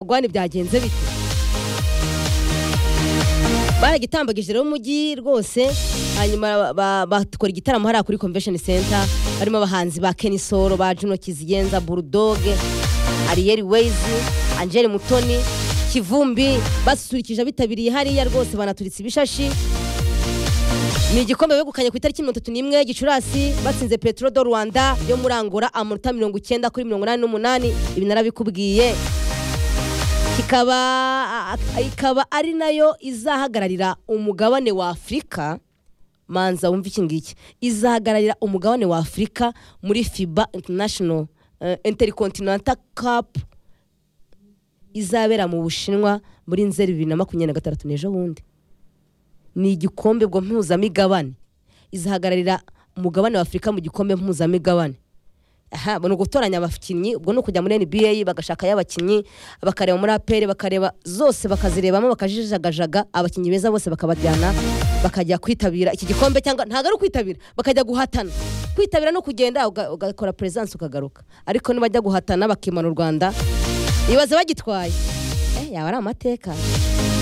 rwanda byagenze bite baragitambagije rero umujyi rwose hanyuma ba- bakora igitaramo hariya kuri convention center barimo abahanzi ba kenisoro ba juno kizigenza bulldog ariyeri wezi angele mutoni kivumbi basusurikije abitabiriye hariya rwose banaturitse ibishashi ni igikombe begukanye ku itariki mirongo itatu n'imwe gicurasi batsinze petro do rwanda yo muri angola amanota mirongo icyenda kuri mirongo inani n'umunani ibi narabikubwiye kikaba a- a- ikaba ari nayo izahagararira umugabane wa afurika manza wumva iki ngiki izahagararira umugabane wa afurika muri fiba international uh, intercontinental cup izabera mu bushinwa muri nzeri bibiri na makumyabiri na gatandatu n'ejo bundi ni igikombe ubwo mpuzamigabane izahagararira umugabane wa afurika mu gikombe mpuzamigabane aha ni ugutoranya abakinnyi ubwo ni ukujya muri nba bagashakayo abakinnyi bakareba muri aperi bakareba zose bakazirebamo bakajijagajaga abakinnyi beza bose bakabajyana bakajya kwitabira iki gikombe cyangwa ntabwo ari ukwitabira bakajya guhatana kwitabira no kugenda uga- ugakora perezidansi ukagaruka ariko nibajya guhatana bakimana u rwanda ibaze bagitwaye Eh, yaba ari amateka